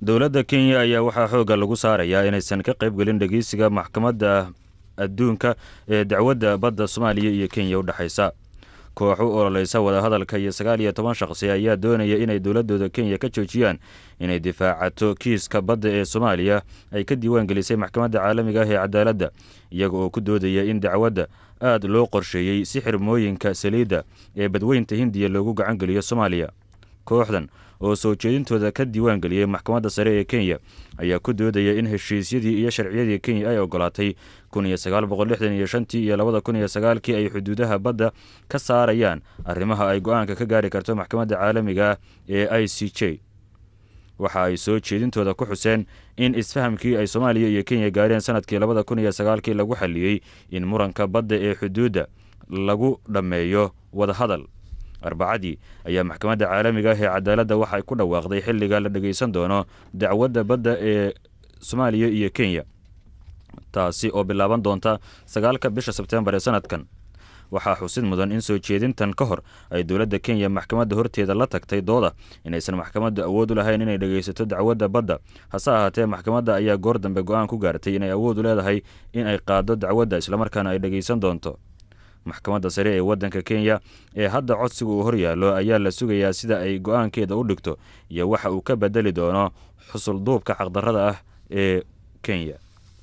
dowladda kenya ayaa waxaa xoogga lagu saarayaa inaysan ka qayb gelin dhegeysiga maxkamadda adduunka ee dacwadda badda soomaaliya iyo kenya u dhexaysa koox u ololeysa wadahadalka iyo sagaal iyo toban shaqsi ayaa doonaya inay dowladooda kenya ka joojiyaan inay difaacato kiiska badda ee soomaaliya ay ka diiwaan gelisay maxkamadda caalamiga ah ee cadaaladda iyaga oo ku doodaya in dacwadda aad loo qorsheeyey si xirmooyinka saliidda ee badweynta hindiya loogu gacan geliyo soomaaliya kooxdan oo soo jeedintooda ka diiwaan geliyey maxkamadda sare ee kenya ayaa ku doodaya in heshiisyadii iyo sharciyadii kenya ay ogolaatay kun iyo sagaal boqol lixdan iyo shantii iyo labada kun iyo sagaalkii ay xuduudaha badda ka saarayaan arrimaha ay go-aanka ka gaari karto maxkamadda caalamiga ah ee i c j waxa ay soo jeedintooda ku xuseen in isfahamkii ay soomaaliya iyo kenya gaareen sanadkii labada kun iyo sagaalkii lagu xaliyey in muranka badda ee xuduudda lagu dhammeeyo wadahadal arbacadii ayaa maxkamadda caalamiga ah ee cadaaladda waxay ku dhawaaqday xilliga la dhegeysan doono dacwadda badda ee soomaaliya iyo kenya taasi oo bilaaban doonta sagaalka bisha sebteembar ee sanadkan waxaa xusid mudan in soo jeedintan ka hor ay dowladda kenya maxkamadda horteeda la tagtay dooda inaysan maxkamaddu awood u lahayn inay dhegeysato dacwadda badda hase ahaatee maxkamadda ayaa goor dambe go-aan ku gaartay inay awood u leedahay in ay qaaddo dacwadda islamarkaana ay dhegeysan doonto maxkamadda sare ee waddanka kenya ee hadda codsiga uu horyaallo ayaa la sugayaa sida ay go-aankeeda u dhigto iyo waxa uu ka bedeli doono xusulduubka xaqdarrada ah ee kenya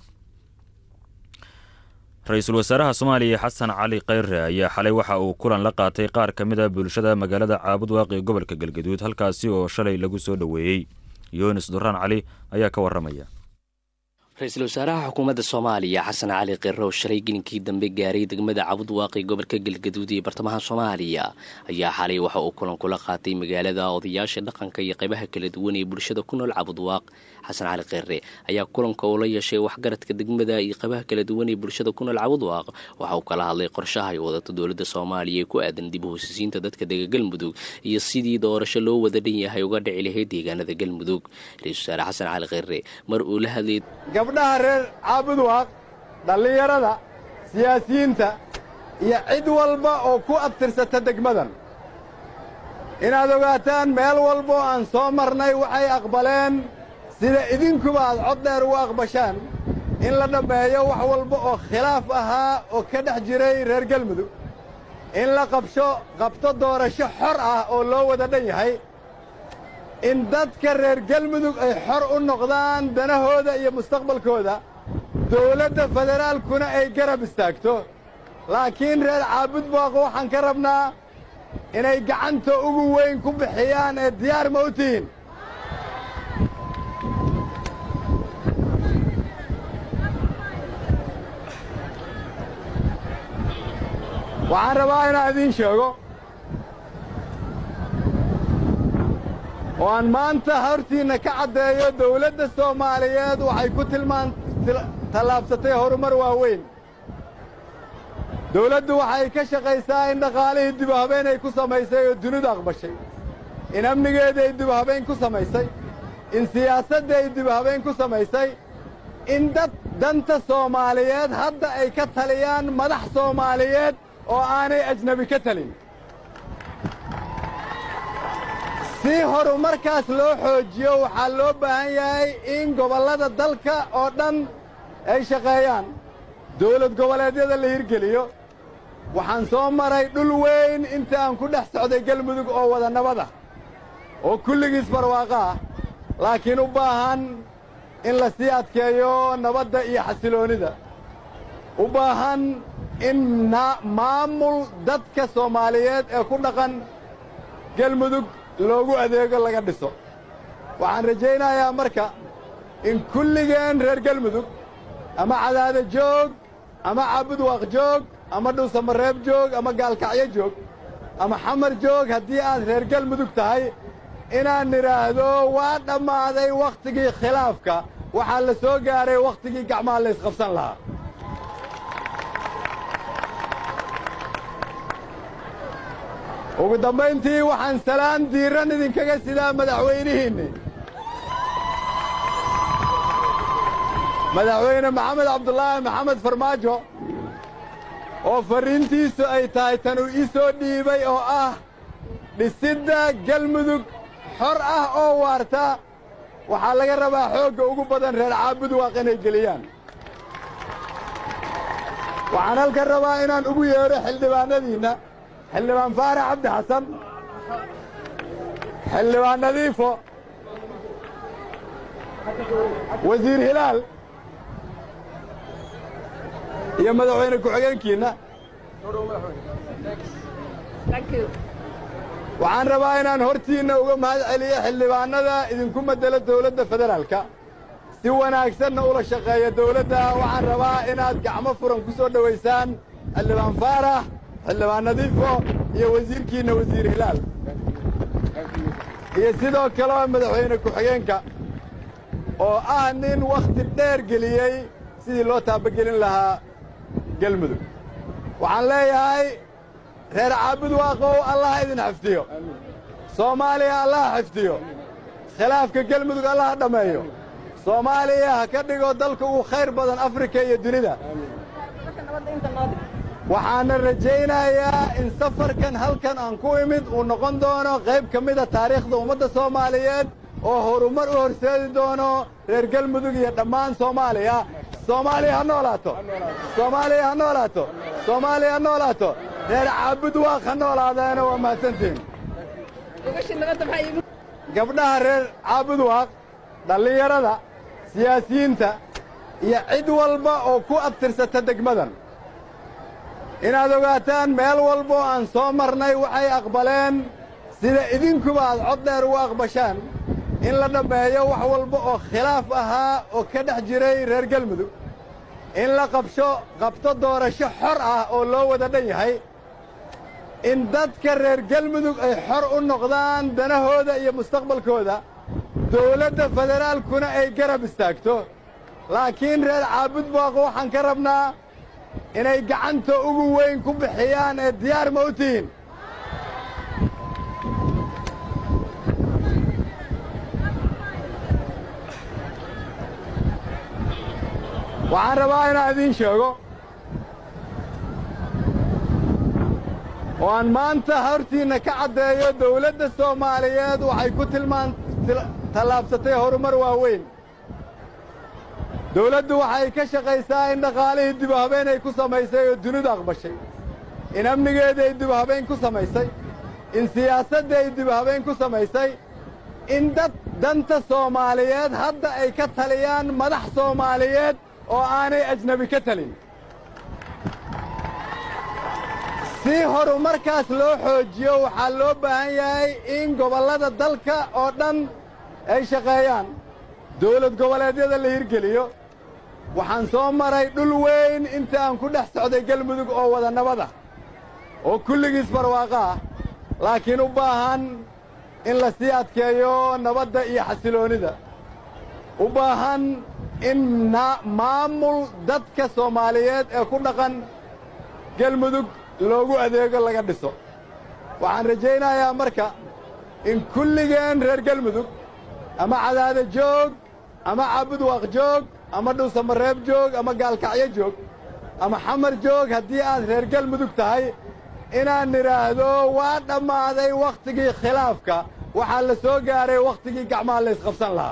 ra-iisul wasaaraha soomaaliya xasan cali khayre ayaa xalay waxa uu kulan la qaatay qaar ka mid a bulshada magaalada caabud waaqi ee gobolka galgaduud halkaasi oo shalay lagu soo dhoweeyey yunis duraan cali ayaa ka warramaya ra-iisul wasaaraha xukuumadda soomaaliya xasan cali kheyre oo shalay gelinkii dambe gaaray degmada cabud waaqi gobolka galgaduud iyo bartamaha soomaaliya ayaa xalay waxa uu kulan kula qaatay magaalada odayaasha dhaqanka iyo qaybaha kala duwan ee bulshada ku nool cabud waaq xasan cali kheyre ayaa kulanka uu la yeeshay waxgaradka degmada iyo qaybaha kala duwan ee bulshada ku nool cabud waaq waxa uu kala hadlay qorshaha ay wadato dowladda soomaaliya ee ku aadan dib u hosisiinta dadka dega galmudug iyo sidii doorasho loo wada dhan yahay uga dhici lahayd deegaanada galmudug ra-isul wasaare xasan cali kheyre mar uu la hadlay gabdhaha reer caabudwaaq dhallinyarada siyaasiyiinta iyo cid walba oo ku abtirsata degmadan inaad ogaataan meel walba oo aan soo marnay waxay aqbaleen sida idinkuba aad cod dheer ugu aqbashaan in la dhammeeyo wax walba oo khilaaf ahaa oo ka dhex jiray reer galmudug in la qabsho qabto doorasho xor ah oo loo wada dhan yahay in dadka reer galmudug ay xor u noqdaan danahooda iyo mustaqbalkooda dawladda federaalkuna ay garab istaagto laakiin reer caabudbaaq waxaan ka rabnaa inay gacanta ugu weyn ku bixiyaan ee diyaar ma u tihiin waxaan rabaa inaan idiin sheego oo aan maanta hortiinna ka caddeeyo dawladda soomaaliyeed waxay ku tilmaan tallaabsatay horumar waaweyn dawladdu waxay ka shaqaysaa in dhaqaalihii dibuhabeen ay ku samaysay oo dunidu aqbashay in amnigeeda ay dibuhabayn ku samaysay in siyaasadda ay dibuhabayn ku samaysay in dad danta soomaaliyeed hadda ay ka taliyaan madax soomaaliyeed oo aanay ajnebi ka talin si horumarkaas loo xoojiyo waxaa loo baahan yahay in gobollada dalka oo dhan ay shaqeeyaan dawlad goboleedyada la hirgeliyo waxaan soo maray dhul weyn inta aan ku dhex socday galmudug oo wada nabad ah oo kulligiis barwaaqo ah laakiin u baahan in la sii adkeeyo nabadda iyo xasiloonnida u baahan in maamul dadka soomaaliyeed ee ku dhaqan galmudug loogu adeego laga dhiso waxaan rajaynayaa marka in kulligeen reer galmudug ama cadaado joog ama caabudwaaq joog ama dhuusamareeb joog ama gaalkacyo joog ama xamar joog haddii aad reer galmudug tahay inaan nidhaahdo waa dhammaaday wakhtigii khilaafka waxaa la soo gaaray wakhtigii gacmaha la ysqabsan lahaa ugu dambayntii waxaan salaan diiran idinkaga sidaa madaxweynihiinni madaxweyne maxamed cabdulaahi maxamed farmaajo oo farriintiisu ay tahay tan uu ii soo dhiibay oo ah dhisidda galmudug xor ah oo waarta waxaa laga rabaa xoogga ugu badan reer caabud waaq inay geliyaan waxaan halkan rabaa inaan ugu yeedho xildhibaanadiinna xildhibaan faarax cabdi xasan xildhibaan nadiifo wasiir hilaal iyo madaxweyne ku-xigeenkiinna waxaan rabaa inaan hortiinna uga mahad celiyo xildhibaannada idinku madelo dawladda federaalka si wanaagsanna ula shaqeeya dawladda waxaan rabaa inaad gacmo furan ku soo dhowaysaan xildhibaan faarax xildhibaan nadiifo iyo wasiirkiinna wasiir hilaal iyo sidoo kaleo madaxweyne ku-xigeenka oo ah nin wakhti dheer geliyey sidii loo taabagelin lahaa gelmudug waxaan leeyahay reer caabud waaqow allaha idin xifdiyo soomaaliya allaha xifdiyo khilaafka gelmudug allaha dhammeeyo soomaaliya ha ka dhigo dalka ugu khayr badan afrika iyo dunida waxaana rajaynayaa in safarkan halkan aan ku imid uu noqon doono qayb ka mida taariikhda ummadda soomaaliyeed oo horumar u horseedi doono reer gelmudug iyo dhammaan soomaaliya soomaaliya ha noolaato soomaaliya ha noolaato soomaaliya ha noolaato reer caabud waaq ha noolaadeena waa mahadsantihin gabdhaha reer caabud waaq dhallinyarada siyaasiyiinta iyo cid walba oo ku abtirsata degmadan inaad ogaataan meel walba oo aan soo marnay waxay aqbaleen sida idinkuba aad cod dheer ugu aqbashaan in la dhammeeyo wax walba oo khilaaf ahaa oo ka dhex jiray reer gelmudug in la qabsho qabto doorasho xor ah oo loo wada dhan yahay in dadka reer gelmudug ay xor u noqdaan danahooda iyo mustaqbalkooda dawladda federaalkuna ay garab istaagto laakiin reer caabud baaqo waxaan ka rabnaa inay gacanta ugu weyn ku bixiyaan ee diyaar ma u tihiin waxaan rabaa inaan idiin sheego oo aan maanta hortiinna ka caddeeyo dawladda soomaaliyeed waxay ku tilmaan tallaabsatay horumar waaweyn dawladdu waxay ka shaqaysaa in dhaqaalihii dibuhabeen ay ku samaysay oo dunidu aqbashay in amnigeedii ay dibuhabeyn ku samaysay in siyaasaddii ay dibuhabeyn ku samaysay in dad danta soomaaliyeed hadda ay ka taliyaan madax soomaaliyeed oo aanay ajnebi ka talin si horumarkaas loo xoojiyo waxaa loo baahan yahay in gobollada dalka oo dhan ay shaqeeyaan dawlad goboleedyada la hirgeliyo waxaan soo maray dhul weyn inta aan ku dhex socday gelmudug oo wada nabad ah oo kulligiis barwaaqo ah laakiin u baahan in la sii adkeeyo nabadda iyo xasiloonnida u baahan in maamul dadka soomaaliyeed ee ku dhaqan gelmudug loogu adeego laga dhiso waxaan rajaynayaa marka in kulligeen reer gelmudug ama cadaada joog ama caabud waaq joog ama dhuusamareeb joog ama gaalkacyo joog ama xamar joog haddii aad reer gelmudug tahay inaan nidhaahdo waa dhammaaday wakhtigii khilaafka waxaa la soo gaaray wakhtigii gacmaha la ysqabsan lahaa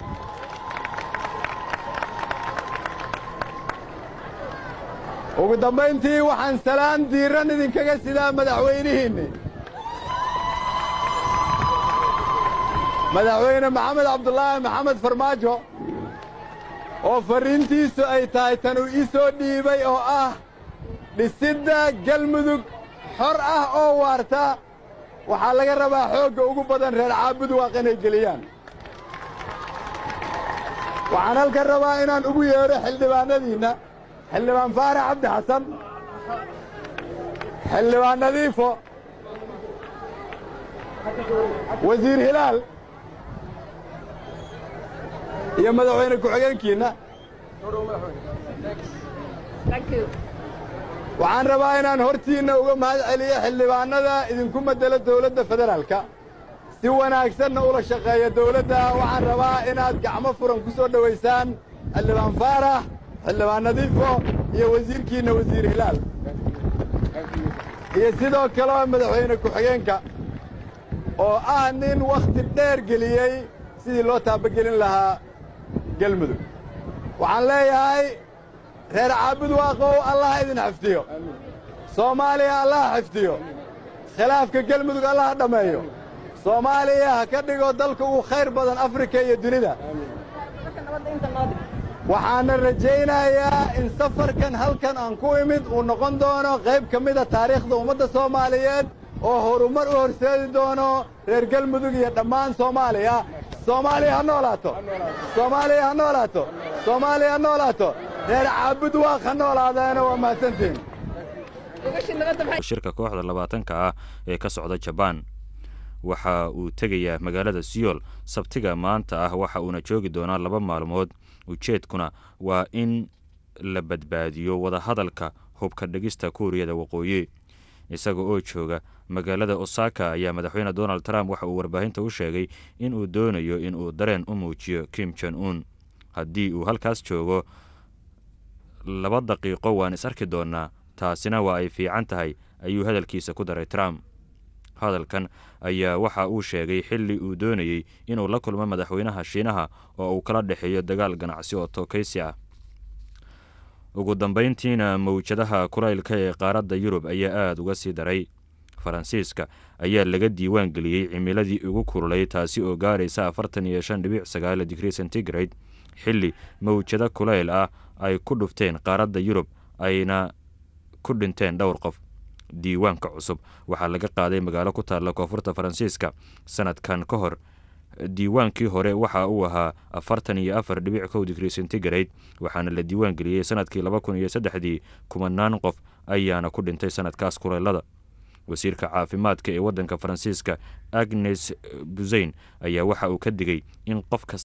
ugu dambayntii waxaan salaan diiran idinkaga sidaa madaxweynihiinni madaxweyne maxamed cabdulaahi maxamed farmaajo oo farriintiisu ay tahay tan uu ii soo dhiibay oo ah dhisidda gelmudug xor ah oo waarta waxaa laga rabaa xoogga ugu badan reer caabud waaq inay geliyaan waxaan halkan rabaa inaan ugu yeedho xildhibaanadiinna xildhibaan faarax cabdi xasan xildhibaan nadiifo wasiir hilaal iyo madaxweyne ku-xigeenkiinna waxaan rabaa inaan hortiinna uga mahad celiyo xildhibaannada idinku madelo dawladda federaalka si wanaagsanna ula shaqeeya dawladda waxaan rabaa inaad gacmo furan ku soo dhowaysaan xildhibaan faarax xildhibaan nadiifo iyo wasiirkiinna wasiir hilaal iyo sidoo kaleo madaxweyne ku-xigeenka oo ah nin wakhti dheer geliyey sidii loo taabagelin lahaa gelmudug waxaan leeyahay reer caabud waaqow allaha idin xifdiyo soomaaliya allaha xifdiyo khilaafka gelmudug allaha dhammeeyo soomaaliya ha ka dhigo dalka ugu khayr badan afrika iyo dunida waxaana rajaynayaa in safarkan halkan aan ku imid uu noqon doono qayb ka mida taariikhda ummadda soomaaliyeed oo horumar u horseedi doono reer gelmudug iyo dhammaan soomaaliya soomaaliya ha noolaato soomaaliya ha noolaato soomaaliya ha noolaato reer caabud waaq ha noolaadeena waa mahadsantihin shirka kooxda labaatanka ah ee ka socda jabaan waxa uu tegayaa magaalada siyool sabtiga maanta ah waxa uuna joogi doonaa laba maalmood ujeedkuna waa in la badbaadiyo wadahadalka hubka dhegista kuuriyada waqooyi isaga oo jooga magaalada osaka ayaa madaxweyne donald trump waxa uu warbaahinta u sheegay in uu doonayo in uu dareen u muujiyo kim jon un haddii uu halkaas joogo laba daqiiqo waan is arki doonnaa taasina waa ay fiican tahay ayuu hadalkiisa ku daray trump hadalkan ayaa waxa uu sheegay xilli uu doonayey inuu la kulmo madaxweynaha shiinaha oo uu kala dhexeeyo dagaal ganacsi oo tookaysi ah ugu dambayntiina mawjadaha kulaylka ee qaaradda yurub ayaa aada uga sii daray faransiiska ayaa laga diiwaan geliyey cimiladii ugu kululay taasi oo gaaraysa afartan iyo shan dhibic sagaal digrii centigrade xilli mawjado kulayl ah ay ku dhufteen qaaradda yurub ayna ku dhinteen dhowr qof diiwaanka cusub waxaa laga qaaday magaalo ku taalla koonfurta faransiiska sanadkan ka hor diiwaankii hore waxa uu ahaa afartan iyo afar dhibic kow digrii centigrade waxaana la diiwaan geliyey sanadkii laba kun iyo saddexdii kumanaan qof ayaana ku dhintay sanadkaas kuleylada wasiirka caafimaadka ee waddanka faransiiska agnes buseyn ayaa waxa uu ka digay in qof kasta